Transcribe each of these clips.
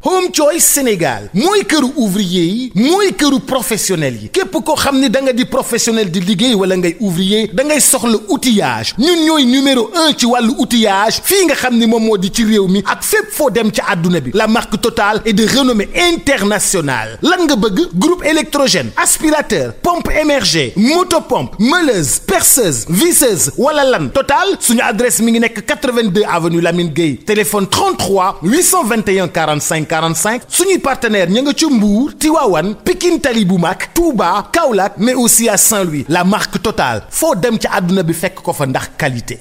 Home Choice Sénégal mooy këru ouvrier yi mooy këru professionnel yi képp koo xam ni da nga di professionnel di liggéey wala ngay ouvrier da ngay soxla outillage ñun ñooy numéro un ci wàllu outillage fii nga xam ni moom moo di ci réew mi ak fépp foo dem ci àdduna bi la marque Total est de renommée internationale lan nga bëgg groupe électrogène aspirateur pompe émergée motopompe meuleuse perceuse visseuse wala lan Total suñu adresse mi ngi nekk 82 avenue Lamine Gueye téléphone 33 821 45 45 suñuy partenaire ña nga ca Mbour Tivaouane Pikine Tali bu mag Touba Kaolack mais aussi à Saint-Louis la marque Total foo dem ci àdduna bi fekk ko fa ndax qualité.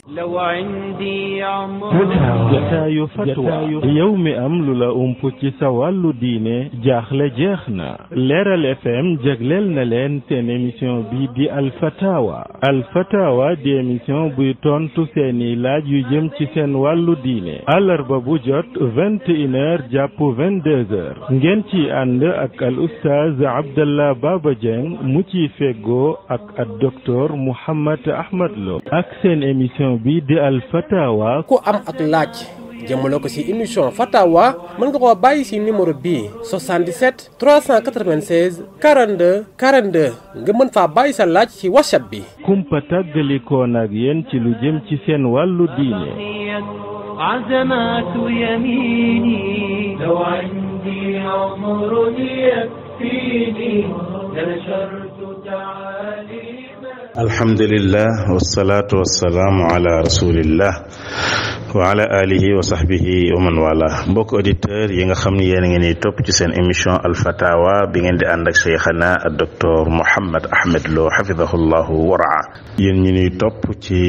jataayu fatwa yow mi am lu la ump ci sa wàllu diine jaaxle jeex na leeral fm jagleel na leen seen émission bi di alfatawa alfatawa di émission buy tontu seeni laaj yu jëm ci seen wàllu diine àllarba bu jot vingt et une heures jàpp vingt deux heures ngeen ci ànd ak al oustaz abdallah baba dieng mu ciy feggoo ak ak docteur mouhammad ahmad lo ak seen émission bi di alfatawa ku am ak laaj jëmale ko ci émission fatawa mën nga koo bàyyi ci numéro bii 77 396 42 42 nga mën faa bàyyi sa laaj ci whatsapp bi kumpa tàggalikoon ak yéen ci lu jëm ci seen wàllu diine عزمات يميني لو عندي عمر يكفيني لنشرت تعاليم الحمد لله والصلاة والسلام على رسول الله wa ala alihi wa sahbihi wa man wala mbokk auditeur yi nga xam ne yéen a ngi ni topp ci seen émission alfatawa bi ngeen di ànd ak cheikhana ak docteur Mouhammad Ahmed Lo xafidahullahu waraa yéen ñi ñuy topp ci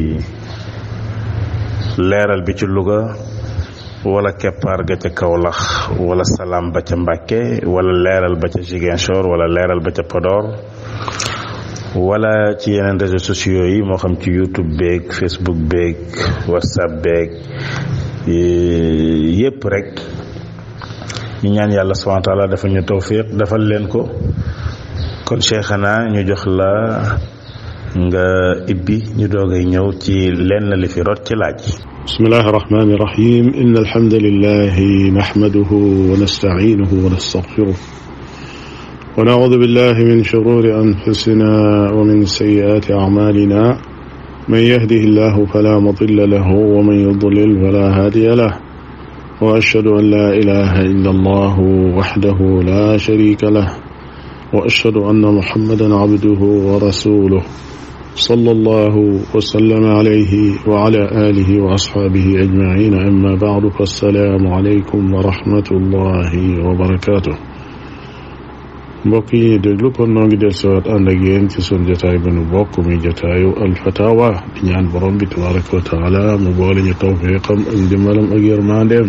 leeral bi ci Louga wala keppaar ga ca Kaolack wala salaam ba ca Mbàkke wala leeral ba ca Ziguinchor wala leeral ba ca Podor wala ci yeneen réseaux sociaux yi moo xam ci YouTube beeg Facebook beeg WhatsApp beeg yépp rek ñu ñaan yàlla subhanahu wa taala dafa ñu tawfiq defal leen ko kon cheikhana ñu jox la nga ibbi ñu doogay ñëw ci lenn li fi rot ci laaj بسم الله الرحمن الرحيم إن الحمد لله نحمده ونستعينه ونستغفره ونعوذ بالله من شرور أنفسنا ومن سيئات أعمالنا من يهده الله فلا مضل له ومن يضلل فلا هادي له وأشهد أن لا إله إلا الله وحده لا شريك له وأشهد أن محمدا عبده ورسوله صلى الله وسلم عليه وعلى آله وأصحابه أجمعين أما بعد فالسلام عليكم ورحمة الله وبركاته mbokk yi ñu déglu kon noo ngi del siwaat ànd ak yéen ci sun jataay bi nu bokk mi jataayu alfatawa di ñaan borom bi tabaraka wa taala mu boole ñu tawfiqam ak ndimbalam ak yërmandeem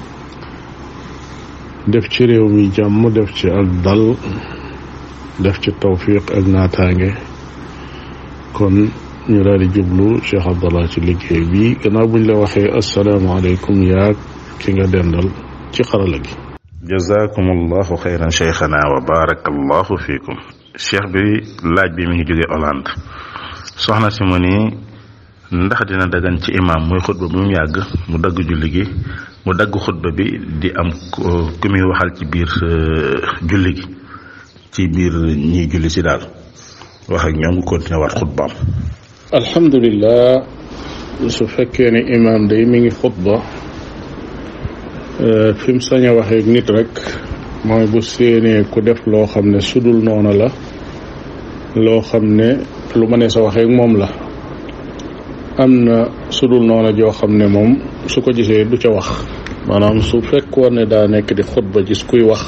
def ci réew mi jàmm def ci ak dal def ci tawfiq ak naataange kon ñu daal di jublu Cheikh Abdallah ci liggéey bi gannaaw buñ la waxee asalaamaaleykum yaag ki nga dendal ci xarala gi jazakum allahu xayran cheikhana wa barakallahu fiikum cheikh bi laaj bi mi ngi jóge Hollande soxna si mu ni ndax dina dagan ci imam muy xutba bu mu yàgg mu dagg julli gi mu dagg xutba bi di am ku muy waxal ci biir julli gi ci biir ñiy julli si daal wax ak ñoom ngi continué waat xutbaam alhamdulilah su fekkee ne imam day mi ngi xutba fi mu sañ a waxee nit rek mooy bu séenee ku def loo xam ne sudul noona la loo xam ne lu ma ne sa waxee moom la am na sudul noona joo xam ne moom su ko gisee du ca wax maanaam su fekkoon ne daa nekk di xutba gis kuy wax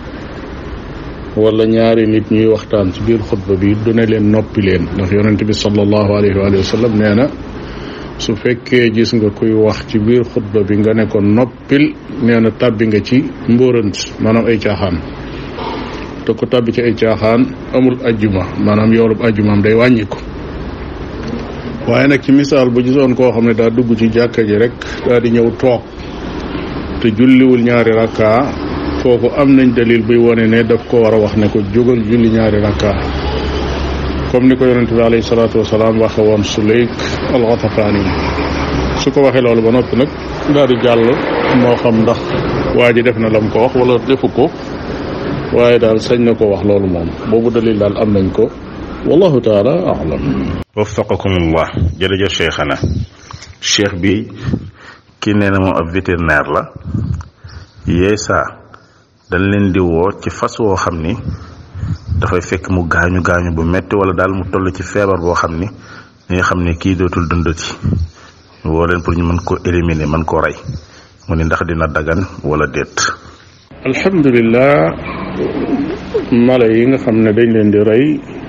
wala ñaari nit ñuy waxtaan ci biir xutba bi du ne leen noppi leen ndax yonent bi sallallahu alayhi wa sallam nee na su fekkee gis nga kuy wax ci biir xutba bi nga ne ko noppil nee na tàbbi nga ci mbóorant maanaam ay caaxaan te ku tàbbi ci ay caaxaan amul ajjuma maanaam yoolub ajjumaam day wàññiku waaye nag ci misaal bu gisoon koo xam ne daa dugg ci jàkka ji rek daa di ñëw toog te julliwul ñaari rakka kooku am nañ dalil buy wone ne daf ko war a wax ne ko jógal julli ñaari rakka comme ni ko yonente bi alayhi salaatu wasalaam waxe woon Sulayk al-Ghatafani su ko waxee loolu ba noppi nag daal di jàll moo xam ndax waa ji def na lam ko wax wala defu ko waaye daal sañ na ko wax loolu moom boobu dalil daal am nañ ko wallahu taala alam waffaqakumullah jërëjëf cheikhana cheikh bi kii nee na moom ab vétérinaire la yee saa dañ leen di woo ci fas woo xam ni dafay fekk mu gaañu gaañu bu metti wala daal mu toll ci feebar boo xam ni ñi nga xam ne kii dootul dundati woo leen pour ñu mën koo éliminer mën koo rey mu ni ndax dina dagan wala déet alhamdulilah mala yi nga xam ne dañ leen di rey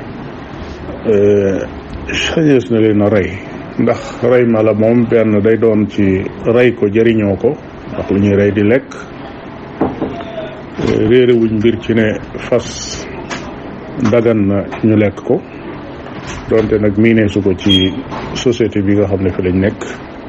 sañees na leen a rey ndax rey mala moom benn day doon ci rey ko jëriñoo ko ndax lu ñuy rey di lekk réere wuñ mbir ci ne fas dagan na ñu lekk ko donte nag miinee su ko ci société bi nga xam ne fi lañ nekk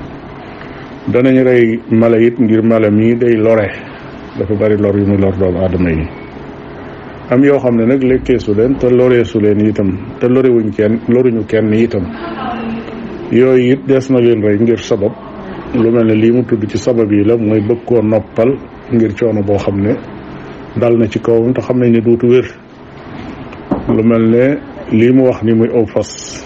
danañ rey mala it ngir mala mii day lore dafa bari lor yu muy lor doomu aadama yi am yoo xam ne nag lekkee su leen te loree su leen itam te lorewuñ kenn loruñu kenn itam yooyu it des na leen rey ngir sabab lu mel ne lii mu tudd ci sabab yi la mooy bëgg koo noppal ngir coono boo xam ne dal na ci kawam te xam nañ ne duutu wér lu mel ne lii mu wax ni muy aw fas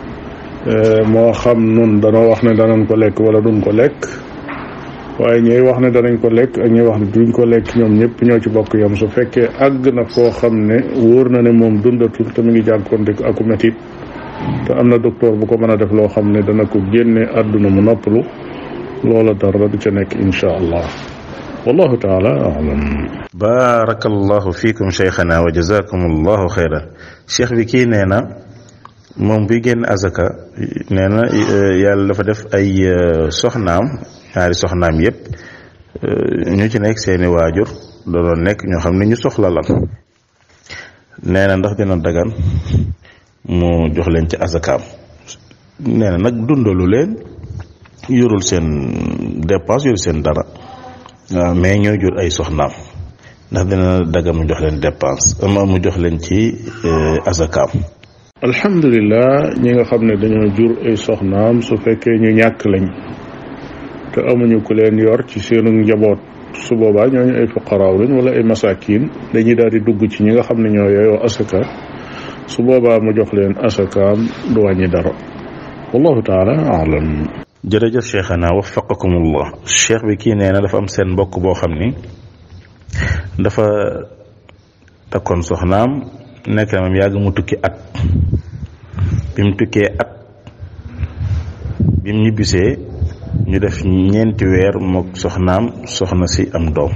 moo xam nun danoo wax ne danañ ko lekk wala duñ ko lekk waaye ñooy wax ne danañ ko lekk ak ñuy wax ne duñ ko lekk ñoom ñëpp ñoo ci bokk yam su fekkee àgg na foo xam ne wóor na ne moom dundatul te mu ngi jànkonte aku metit te am na docteur bu ko mën a def loo xam ne dana ko génne àdduna mu noppalu loola dara du ca nekk insha allah wallahu taala alam barakallahu fiikum cheikhana wa jazakum allahu xayran cheikh bi kii nee na moom buy génn azaka nee na yàlla dafa def ay soxnaam ñaari soxnaam yépp ñu ci nekk seeni waajur da doon nekk ñoo xam ne ñu soxla lan nee na ndax dina dagan mu jox leen ci azakaam nee na nag dundalu leen yorul seen dépense yorul seen dara waaw mais ñoo jur ay soxnaam ndax dina dagan mu jox leen dépense ama mu jox leen ci azakaam alhamdulilah ñi nga xam ne dañoo jur ay soxnaam su fekkee ñu ñàkk lañ te amuñu ku leen yor ci seenu njaboot su boobaa ñooñu ay fuqaraaw lañ wala ay masakin dañuy daal di dugg ci ñi nga xam ne ñoo yooyoo asaka su boobaa mu jox leen asakaam du wàññi dara wallahu taala alam jërëjëf cheikhana waffaqakumullah cheikh bi kii nee na dafa am seen mbokk boo xam ni dafa takkoon soxnaam nekk na moom yàgg mu tukki at bi mu tukkee at bi mu ñibbisee ñu def ñeenti weer mook soxnaam soxna si am doom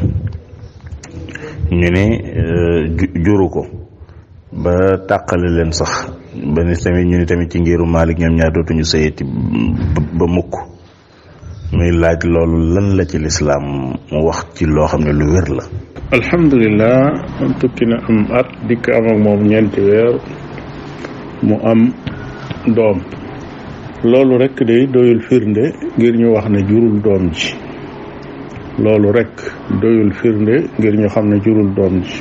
ñu ne juru ko ba tàqale leen sax ba ni tamit ñu ni tamit ci ngiru Maalik ñoom ñaar dootuñu sëyati ba mukk muy laaj loolu lan la ci lislaam mu wax ci loo xam ne lu wér la alhamdulilah am tukki na am at dikk am ak moom ñeenti weer mu am doom loolu rekk de doyul firnde ngir ñu wax ne jurul doom ji loolu rekk doyul firnde ngir ñu xam ne jurul doom ji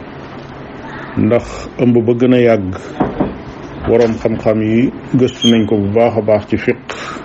ndax ëmb ba gën a yàgg boroom xam-xam yi gëstu nañ ko bu baax a baax ci fiq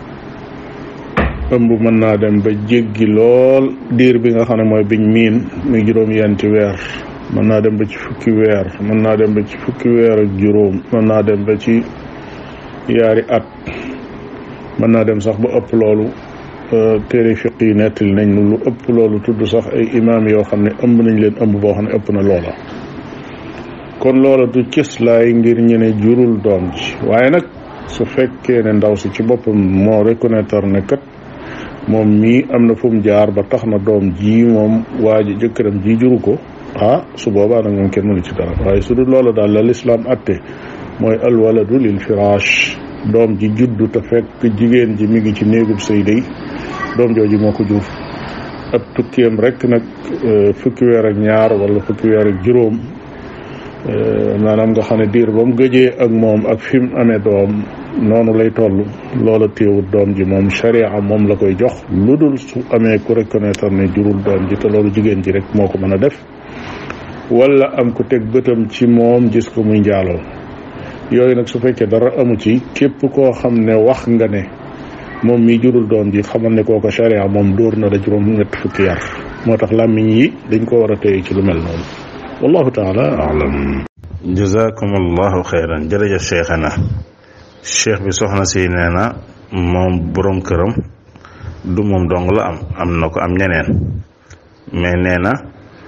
ëmb mën naa dem ba jéggi lool diir bi nga xam ne mooy biñ miin muy juróom-yenti weer mën naa dem ba ci fukki weer mën naa dem ba ci fukki weer ak juróom mën naa dem ba ci yaari at mën naa dem sax ba ëpp loolu téere fiq yi nettali nañ lu ëpp loolu tudd sax ay imaam yoo xam ne ëmb nañ leen ëmb boo xam ne ëpp na loola kon loola du cëslaay ngir ñu ne jurul doom ji waaye nag su fekkee ne ndaw si ci boppam moo reconnaître ne kat moom mii am na fu mu jaar ba tax na doom ji moom waa ji jëkkëram ji juru ko ah su boobaa nag moom kenn mënu ci dara waaye su dul loola daal la lislaam atte mooy alwaladu lil firaash doom ji juddu te fekk jigéen ji mi ngi ci néegub sëy day doom jooju moo ko jur ab tukkeem rek nag fukki weer ak ñaar wala fukki weer ak juróom maanaam nga xam ne diir ba mu gëjee ak moom ak fi mu amee doom noonu lay toll loola téewut doom ji moom sharia moom la koy jox lu dul su amee ku reconnaître ne jurul doom ji te loolu jigéen ji rek moo ko mën a def wala am ku teg bëtam ci moom gis ko muy njaaloo yooyu nag su fekkee dara amu ci képp koo xam ne wax nga ne moom mi jurul doom ji xamal ne kooko sharia moom dóor na la juróom ñett fukki yar moo tax làmmiñ yi dañ ko war a téye ci lu mel noonu wallahu taala alam jazakum allahu xeyran jërëjëf cheikhana cheikh bi soxna si nee na moom borom këram du moom dong la am am na ko am ñeneen mais nee na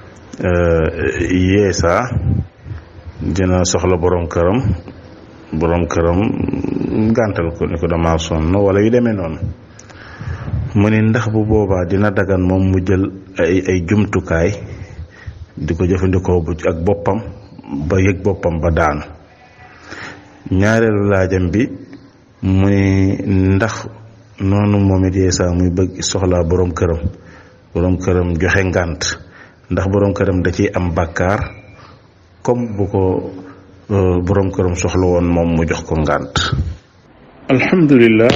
yeesa dina soxla borom këram borom këram gàntal ko ni ko dama sonn wala yu demee noonu mu ni ndax bu boobaa dina dagan moom mu jël ay ay jumtukaay di ko jëfandikoo bu ak boppam ba yëg boppam ba daanu ñaareelu laajam bi mu ni ndax noonu moom it yeesa muy bëgg soxlaa borom këram borom këram joxe ngànt ndax borom këram da ciy am bàkkaar comme bu ko borom këram soxla woon moom mu jox ko ngànt alhamdulillah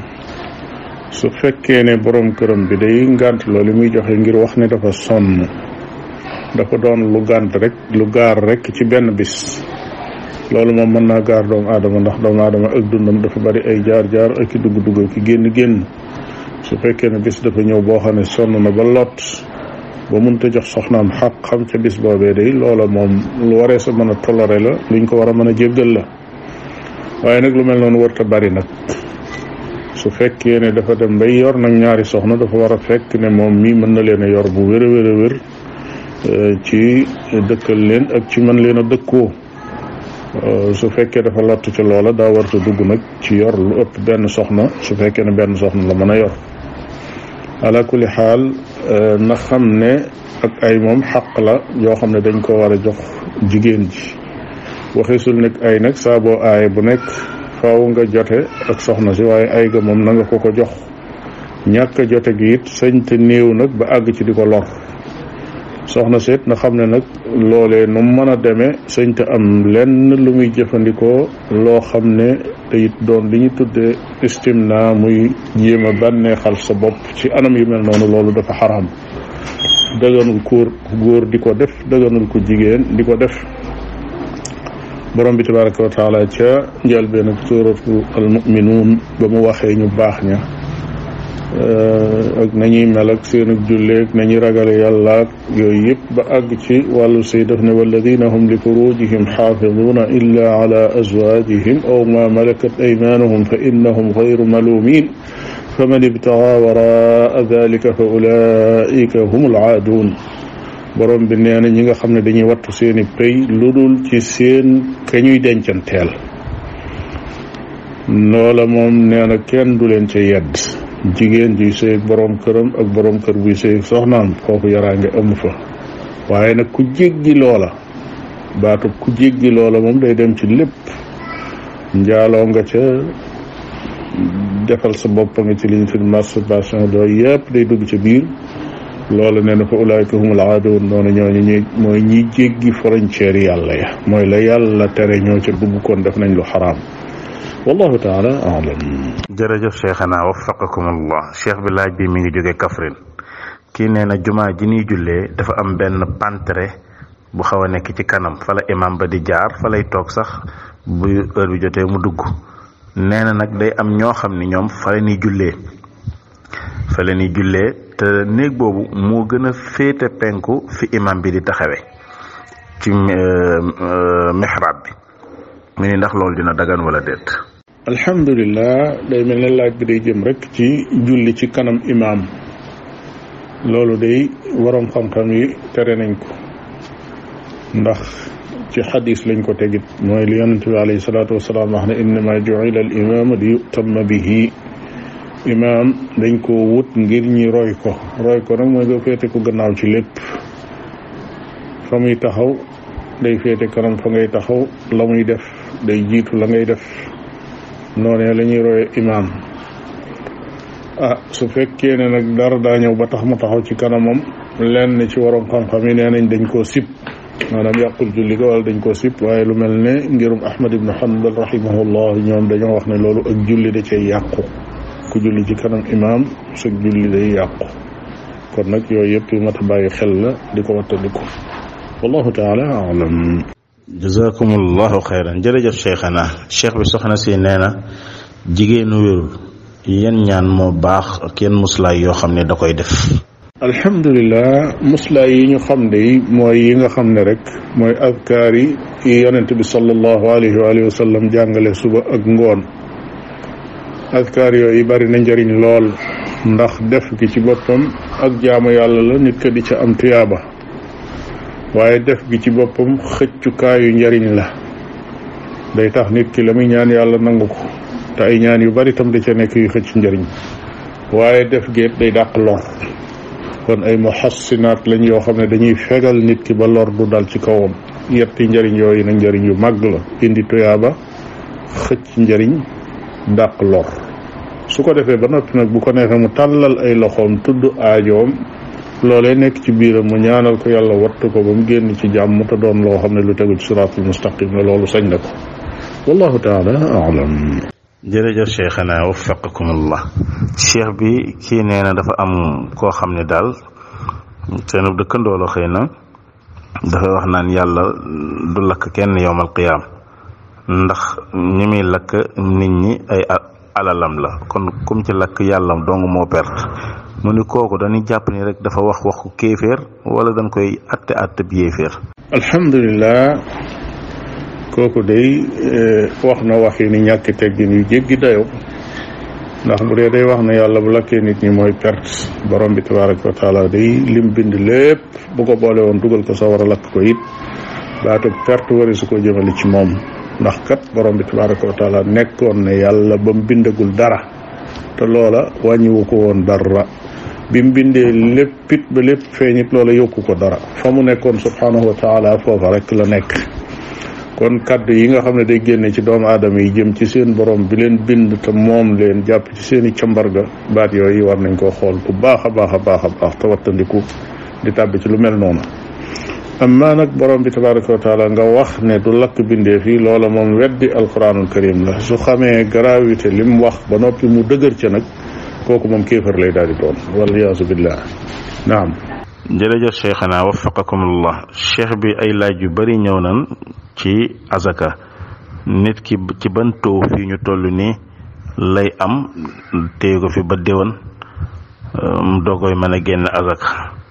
su fekkee ne borom këram bi day ngànt loolu muy joxe ngir wax ne dafa sonn dafa doon lu gànt rek lu gaar rek ci benn bis loolu moom mën naa gaar doomu aadama ndax doomu aadama ak dundam dafa bari ay jaar-jaar ak i dugg-dugg ki génn-génn su fekkee ne bis dafa ñëw boo xam ne sonn na ba lot ba mënta jox soxnaam xaq xam ca bis boobee day loola moom lu waree sa mën a toléré la luñ ko war a mën a jéggal la waaye nag lu mel noonu warta bari nag su fekkee ne dafa dem bay yor nag ñaari soxna dafa war a fekk ne moom mii mën na leen a yor bu wér a wér a wér ci dëkkal leen ak ci mën leen a dëkkoo su fekkee dafa lott ci loola daa warta dugg nag ci yor lu ëpp benn soxna su fekkee ne benn soxna la mën a yor ala kulli xaal na xam ne ak ay moom xaq la yoo xam ne dañ ko war a jox jigéen ji waxisul nekk ay nag saa boo aaye bu nekk faaw nga jote ak soxna si waaye ay ga moom na nga ko ko jox ñàkk a jote gi it sëñ te néew nag ba àgg ci di ko lor soxna seet na xam ne nag loolee nu mën a demee sëñ te am lenn lu muy jëfandikoo loo xam ne te it doon li ñu tuddee istimna muy jéem a bànneexal sa bopp ci anam yu mel noonu loolu dafa xaram dëgganul góor góor di ko def dëgganul ko jigéen di ko def borom bi tabaraka wa taala ca njëlbeen ak suuratu almuminuun ba mu waxee ñu baax ña ak nañuy mel ak seen ak julleeg nañuy ragale yàlla ak yooyu yëpp ba àgg ci wàllu sëy daf ne walladina hum li furujihim xaafiduuna illa ala azwajihim aw ma malakat aymanuhum fa innahum gayru malumin faman ibtaga waraa dalika fa ulaika hum alaaduun borom bi nee na ñi nga xam ne dañuy wattu seeni pay lu dul ci seen ka ñuy dencanteel loola moom nee na kenn du leen ca yedd jigéen juy sëy ak borom këram ak borom kër buy sëy ak soxnaam foofu yaraange amu fa waaye nag ku jéggi loola baatu ku jéggi loola moom day dem ci lépp njaaloo nga ca defal sa bopp nga ci li ñu tudd masturbation doo yëpp day dugg ca biir loolu nee na fa ulaayka humul aadun noonu ñooñu ñuy mooy ñiy jéggi frontière yàlla ya mooy la yàlla tere ñoo ca dugg kon def nañ lu xaraam wallahu taala alam jërëjëf cheikhana waffaqakum allah cheikh bi laaj bi mi ngi jóge Kaffrine kii nee na jumaa ji ñuy jullee dafa am benn pantre bu xaw a nekk ci kanam fa la imam ba di jaar fa lay toog sax bu heure bi jotee mu dugg nee na nag day am ñoo xam ni ñoom fa la ñuy jullee fa la ñuy jullee te néeg boobu moo gën a féete penku fi imam bi di taxawe ci mihrab bi mu ni ndax loolu dina dagan wala déet alhamdulilah day mel ne laaj bi day jëm rek ci julli ci kanam imaam loolu day waroom xam-xam yi tere nañ ko ndax ci xadis lañ ko tegit mooy li yonente bi alayhi salaatu wasalaam wax ne innama juila al imaamu li yutamma bihi imaam dañ ko wut ngir ñi roy ko roy ko nag mooy nga féete ko gannaaw ci lépp fa muy taxaw day féete kanam fa ngay taxaw la muy def day jiitu la ngay def noonee la ñuy roye imaam ah su fekkee ne nag dara daa ñëw ba tax mu taxaw ci kanamam lenn ci waroom xam-xam yi nee nañ dañ koo sib maanaam yàqul julli ga wala dañ koo sib waaye lu mel ne ngirum ahmad ibnu hanbal rahimahullah ñoom dañoo wax ne loolu ak julli da cay yàqu ku julli ci kanam imaam sa julli day yàqu kon nag yooyu yëpp yu mat a bàyyi xel la di ko wattandiku wallahu taala alam jazakumullahu xayran jërëjëf cheikhana cheikh bi soxna si nee na jigéenu wérul yan ñaan moo baax ak yan muslaay yoo xam ne da koy def alhamdulilah muslaay yi ñu xam de mooy yi nga xam ne rek mooy adkaar yi yi yonent bi sallallahu alayhi wa alihi wa sallam jàngale suba ak ngoon adkaar yooyu bari na njëriñ lool ndax def gi ci boppam ak jaamu yàlla la nit ka di ca am tuyaaba waaye def gi ci boppam xëccukaayu njëriñ la day tax nit ki la muy ñaan yàlla nangu ko te ay ñaan yu bari tam da ca nekk yu xëcc njëriñ waaye def géet day dàq lor kon ay muhassinaat lañ yoo xam ne dañuy fegal nit ki ba lor du dal ci kawam yetti njëriñ yooyu nag njëriñ yu màgg la indi tuyaaba xëcc njëriñ dàq lor su ko defee ba noppi nag bu ko neexee mu tàllal ay loxoom tudd aajoom loolee nekk ci biiram mu ñaanal ko yàlla wattu ko ba mu génn ci jàmm te doon loo xam ne lu tegu ci siraatul mustaqim la loolu sañ na ko wallahu taala alam jërëjëf cheikhana waffaqakumullah cheikh bi kii nee na dafa am koo xam ne daal seen dëkkandoo la xëy na dafa wax naan yàlla du lakk kenn yowmal qiyaam ndax ñi muy lakk nit ñi ay alalam la kon kum ci lakk yàlla dong moo perte mu ni kooku dañuy jàpp ni rek dafa wax waxu kéeféer wala dañ koy atte atte bi yéeféer alhamdulilah kooku day wax na wax yi ni ñàkki teggin yu jéggi dayo ndax bu dee day wax ne yàlla bu lakkee nit ñi mooy perte borom bi tabaraka wa taala day lim bind lépp bu ko boole woon dugal ko sa war a lakk ko it baatu perte wari su ko jëmale ci moom ndax kat borom bi tabaraka wa taala nekkoon ne yàlla ba mu bindagul dara te loola wàññiwu ko woon dara bi mu bindee léppit ba lépp feeñit loola yokku ko dara fa mu nekkoon subhanahu wa taala foofa rek la nekk kon kaddu yi nga xam ne day génne ci doomu aadama yi jëm ci seen borom bi leen bind te moom leen jàpp ci seen i cambarga baat yooyu war nañ koo xool bu baax a baax a baax a baax te wattandiku di tàbbi ci lu mel noonu amma nag borom bi tabaraka wa taala nga wax ne du lakk bindee fii loola moom weddi alquranul karim la su xamee gravité li mu wax ba noppi mu dëgër ca nag kooku moom kéefar lay daal di doon waliyaasu billah naam jërëjëf cheikhana waffaqakumullah cheikh bi ay laaj yu bari ñëw nan ci azaka nit ki ci ban taux fii ñu toll nii lay am téye ko fi ba déwan mu doogoy mën a génn azaka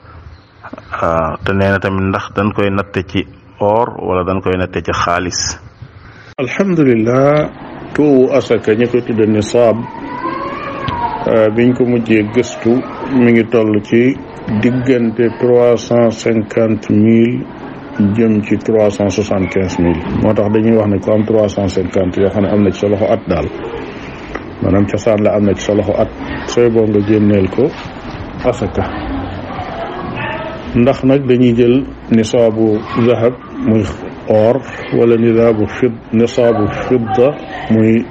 waaw te nee na tamit ndax dañ koy natte ci or wala dañ koy natte ci xaalis alhamdulilah taux asaka ñi ko tudde nisaab biñ ko mujjee gëstu mi ngi toll ci diggante trois cent cinquante mille jëm ci trois cent soixante quinze mille moo tax dañuy wax ne ko am trois cent cinquante yoo xam ne am na ci sa loxo at daal maanaam cosaan la am na ci sa loxo at sooy boo nga génneel ko asaka ndax nag dañuy jël nisaabu zahab muy or wala nisaabu fid nisaabu fidda muy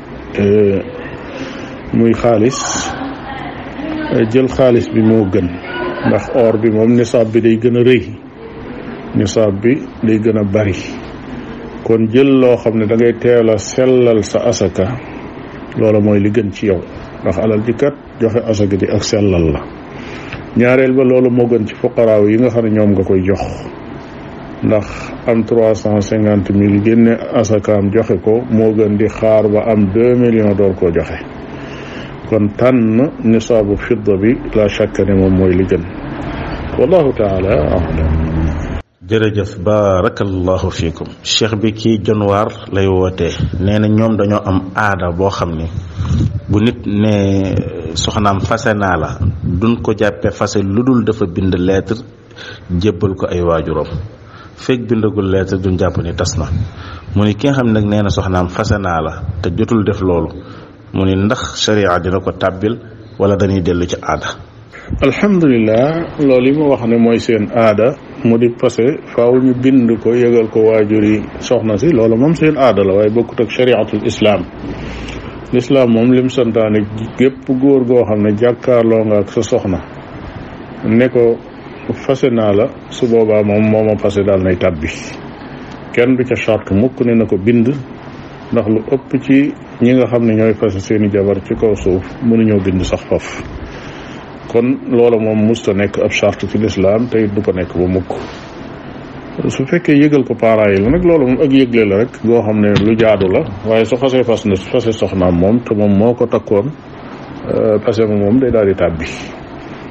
muy xaalis jël xaalis bi moo gën ndax or bi moom nisaab bi day gën a rëy nisaab bi day gën a bari kon jël loo xam ne da ngay teel a sellal sa asaka loola mooy li gën ci yow ndax alal ji kat joxe asaka di ak sellal la ñaareel ba loolu moo gën ci fuqaraaw yi nga xam ne ñoom nga koy jox ndax am trois cent cinquante mille génne asakaam joxe ko moo gën di xaar ba am deux millions door koo joxe kon tànn nisaabu fidda bi la shakka ne moom mooy li gën wallahu taala alam jërëjëf barakallahu fiikum cheikh bi kii jonwaar lay wootee nee na ñoom dañoo am aada boo xam ni bu nit ne soxnaam fase naa la duñ ko jàppe fase lu dul dafa bind lettre jébbal ko ay waajuram fekk bindagul lettre duñ jàpp ni tas na mu ni ki nga xam ne nag nee na soxnaam fase naa la te jotul def loolu mu ni ndax sharia dina ko tàbbil wala dañuy dellu ci aada alhamdulilah loolu yi ma wax ne mooy seen aada mu di passé faaw ñu bind ko yëgal ko waajur yi soxna si loolu moom seen aada la waaye bokkut ak shariatul islam lislaam moom lim santaane gépp góor goo xam ne jàkkaarloo nga ak sa soxna ne ko fase naa la su boobaa moom mooma fase daal nay tàbbi kenn du ca charte mukk ne na ko bind ndax lu ëpp ci ñi nga xam ne ñooy fase seeni jabar ci kaw suuf mënuñoo bind sax faf kon loola moom musta nekk ab charte ci lislaam te it du ko nekk ba mukk su fekkee yëgal ko parents yi la nag loolu moom ak yëgle la rek goo xam ne lu jaadu la waaye su xasee fas na fase soxnaam moom te moom moo ko takkoon fase ma moom day daal di tàbbi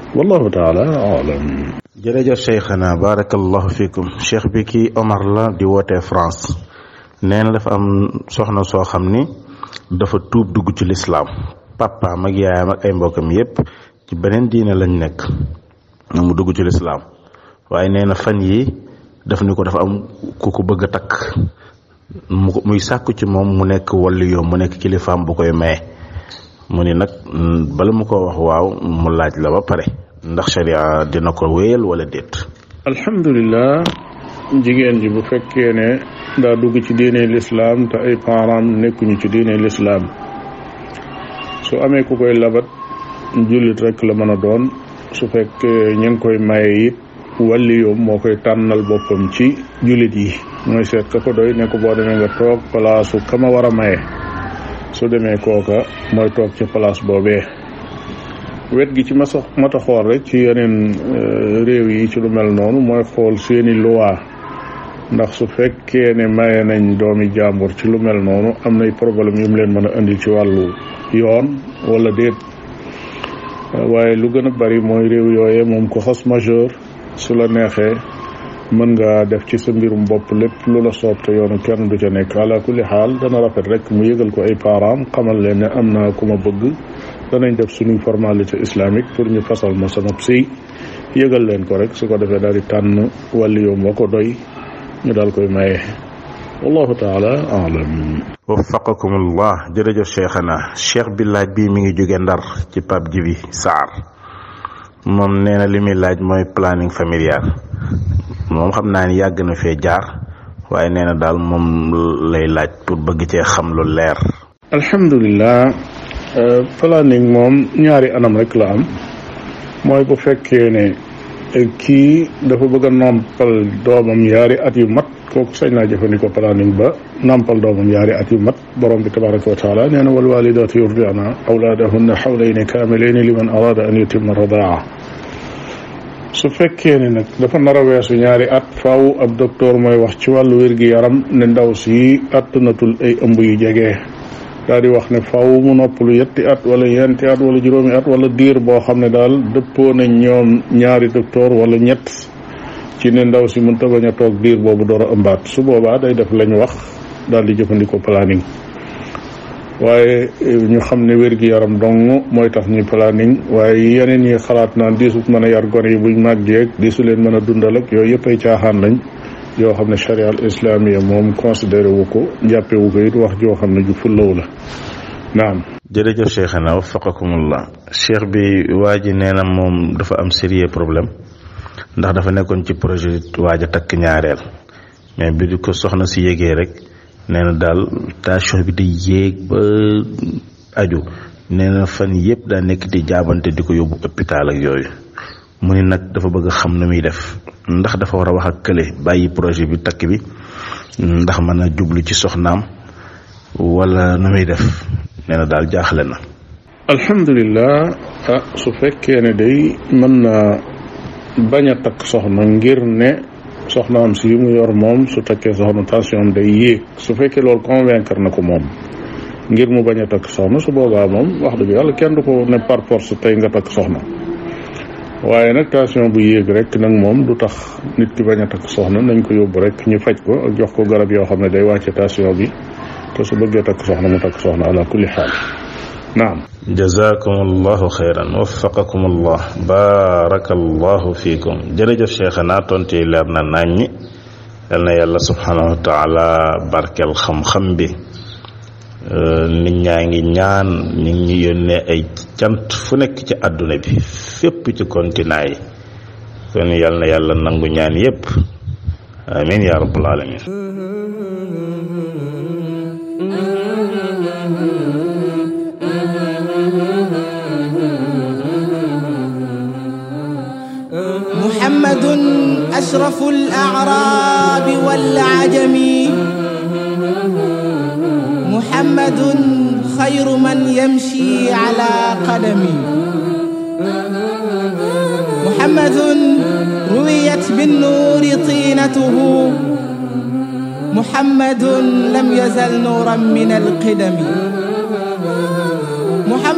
wallahu taala alam jërëjëf cheikhana barakallahu fikum cheikh bi kii Omar la di wootee France nee na dafa am soxna soo xam ni dafa tuub dugg ci lislaam papaam ak yaayam ak ay mbokkam yépp ci beneen diine lañ nekk mu dugg ci lislaam waaye nee na fan yi daf ni ko dafa am ku ko bëgg a takk mu muy sàkku ci moom mu nekk walli yoom mu nekk kilifaam bu koy maye mu ni nag bala mu ko wax waaw mu laaj la ba pare ndax sharia dina ko wéyal wala déet alhamdulilah jigéen ji bu fekkee ne daa dugg ci diine lislaam te ay parents nekkuñu ci diine lislaam su amee ku koy labat jullit rek la mën a doon su fekkee ñu ngi koy maye it wàlli yoom moo koy tànnal boppam ci jullit yi mooy seet ka ko doy ne ko boo demee nga toog palaasu ka ma war a maye su demee kooka mooy toog ci place boobee wet gi ci ma sox mata xool rek ci yeneen réew yi ci lu mel noonu mooy xool seeni loi ndax su fekkee ne maye nañ doomi jàmbur ci lu mel noonu am nay problème yu mu leen mën a indi ci wàllu yoon wala déet waaye lu gën a bari mooy réew yooye moom ko xas majeur su la neexee mën nga def ci sa mbirum bopp lépp lu la soob te yoonu kenn du ca nekk ala kulli xaal dana rafet rek mu yëgal ko ay parents xamal leen ne am naa ku ma bëgg danañ def suñuy formalité islamique pour ñu fasal ma sama sëy yëgal leen ko rek su ko defee daal di tànn wàlli yoom wa ko doy ñu daal koy maye wallahu taala alam waffaqakumullah jërëjëf cheikhana cheikh bi laaj bi mi ngi jóge ndar ci Pape Jibi Sarr moom nee na li muy laaj mooy planning familial moom xam naa ni yàgg na fee jaar waaye nee na daal moom lay laaj pour bëgg cee xam lu leer alhamdulilah planning moom ñaari anam rek la am mooy bu fekkee ne kii dafa bëgg a nampal doomam yaari at yu mat kooku sañ naa jëfandikoo planning ba nampal doomam yaari at yu mat borom bi tabaraka wa taala nee na wal walidaatu yurdi'na awlaadahunna xawlayni kaamilayni liman arada an yutimma radaa su fekkee ne nag dafa nar a weesu ñaari at faaw ab docteur mooy wax ci wàllu wér-gi-yaram ne ndaw si attanatul ay ëmb yu jege daal di wax ne faaw mu noppalu yetti at wala ñeenti at wala juróomi at wala diir boo xam ne daal dëppoo nañ ñoom ñaari docteur wala ñett ci ne ndaw si mënta bañ a toog diir boobu door a ëmbaat su boobaa day def lañ wax daal di jëfandikoo planning waaye ñu xam ne wér-gi-yaram dong mooy tax ñuy planning waaye yeneen yi xalaat naan diisut mën a yar gone yi buñ màggeeg diisu leen mën a dundal ak yooyu yëpp ay caaxaan lañ yoo xam ne charia al islamia moom considéré wu ko jàppe wu ko it wax joo xam ne ju fullaw la naam jërëjëf cheikhana waffaqakumullah cheikh bi waa ji nee na moom dafa am sérieux problème ndax dafa nekkoon ci projet waaj a takk ñaareel mais bi di ko soxna si yégee rek nee na daal tension bi di yéeg ba aju nee na fan yëpp daa nekk di jaabante di ko yóbbu hôpital ak yooyu mu ni nag dafa bëgg a xam nu muy def ndax dafa war a wax ak kële bàyyi projet bi takk bi ndax mën a jublu ci soxnaam wala nu muy def nee na daal jaaxle na alhamdulilah ah su fekkee ne day mën na bañ a takk soxna ngir ne soxnaam si mu yor moom su takkee soxna tension am day yéeg su fekkee loolu convaincre na ko moom ngir mu bañ a takk soxna su boobaa moom wax dëgg yàlla kenn du ko ne par force tey nga takk soxna waaye nag tension bu yéeg rek nag moom du tax nit ki bañ a takk soxna nañ ko yóbbu rek ñu faj ko ak jox ko garab yoo xam ne day wàcce tension bi te su bëggee takk soxna mu takk soxna ala kulli xaal naam jazakum allahu xeyran waffaqakum allah barakallahu fiikum jërëjëf cheikhana tontu yi leer na nañ ñi yal na yàlla subhanahu wa taala barkel xam-xam bi nit ñaa ngi ñaan nit ñi yónnee ay cant fu nekk ci àdduna bi fépp ci continent yi kon yal na yàlla nangu ñaan yépp amin ya rabbal alamin محمد أشرف الأعراب والعجم محمد خير من يمشي على قدم محمد رويت بالنور طينته محمد لم يزل نورا من القدم محمد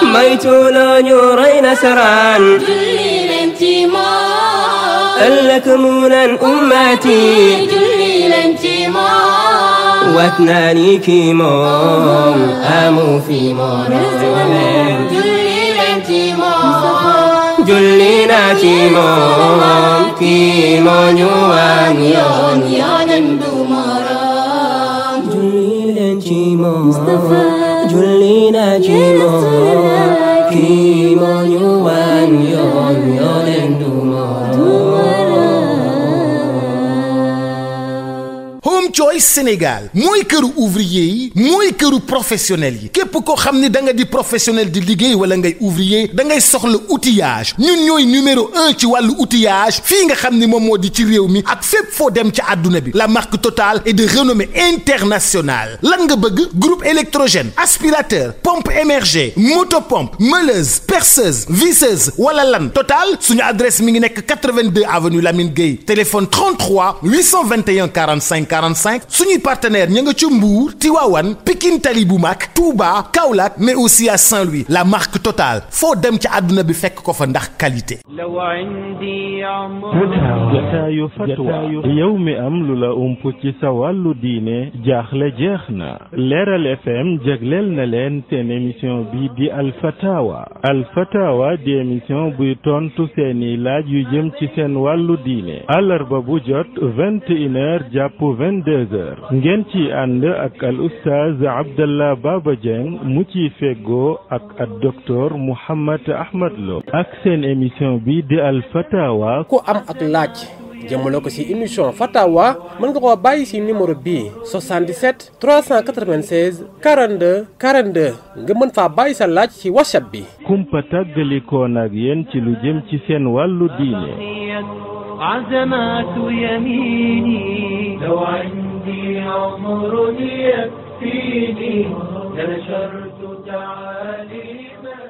moytu loo ñu rey nasaraan julli leen ci moom ëllëg mu naan ummati julli leen ci moom wat naa ni kii moom amu fi morom julli leen ci moom julli naa ci moom kii moo ñu wan yoon yonen du morom julli leen ci moom julli naa ci moom kii moo ñu wan yoon yonen du Home Choice Sénégal mooy këru ouvrier yi mooy këru professionnel yi képp koo xam ni da nga di professionnel di liggéey wala ngay ouvrier da ngay soxla outillage ñun ñooy numéro un ci wàllu outillage fii nga xam ni moom moo di ci réew mi ak fépp foo dem ci àdduna bi la marque Total est de renommée internationale lan nga bëgg groupe électrogène aspirateur pompe émergée motopompe meuleuse perceuse visseuse wala lan Total suñu adresse mi ngi nekk 82 avenue Lamine Gueye téléphone 33 821 45 45 suñuy partenaire ña nga ca Mbour Tivaouane Pikine Tali bu mag Touba Kaolack mais aussi à Saint-Louis la marque Total foo dem ci àdduna bi fekk ko fa ndax qualité. لو عندي عمر jataayu fatwa yow mi am lu la ump ci sa wàllu diine jaaxle jeex na leeral fm jagleel na leen seen émission bi di alfatawa alfatawa di émission buy tontu seeni laaj yu jëm ci seen wàllu diine àllarba bu jot vingt et une heures jàpp vingt deux heures ngeen ci ànd ak al oustaz abdallah baba dieng mu ciy feggoo ak ak docteur mouhammad ahmad lo ak seen émission bi di alfatawa ku am ak laaj jëmale ko ci émission fatawa mën nga koo bàyyi ci numéro bii 77 396 42 42 nga mën faa bàyyi sa laaj ci whatsapp bi kumpa tàggalikoon ak yéen ci lu jëm ci seen wàllu diine عزمات يميني لو عندي عمر يكفيني لنشرت تعاليم